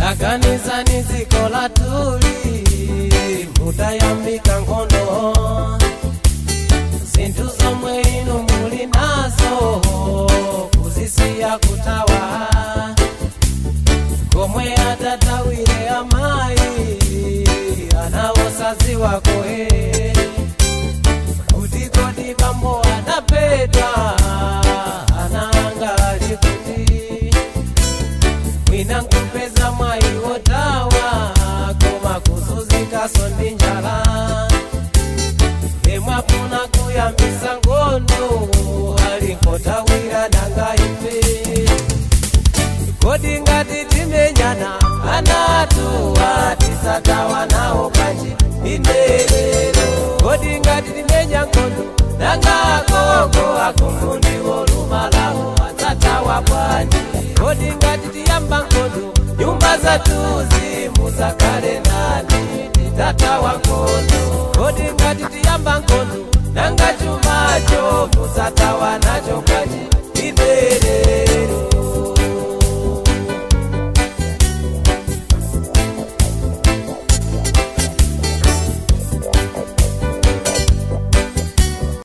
taganizani dziko latuli mutayambika nkhondo zinthu zomwe inu muli nazo kuzisiya kutawa komwe atatawire amayi anawosaziwa kohe kuti kodi bambo anapedwa ananga ali kuti mwina nkupeza mwayi wotawa koma kuzunzikaso ndi njala emwafuna kuyambisa ngondo ali nkotawira nanga ife kodi ngati timenyana anatuwa tisatawa nawo kanji inerero kodi ngati timenya nkhondo nanga gogo akumfundiwo lumalawo adzatawa bwanji kodi ngati tiyamba nkhondo nyumba zatuzi muzakhale nani titatawa nkhondo kodi ngati tiyamba nkhondo nanga chumacho muzatawa nacho kanji inerero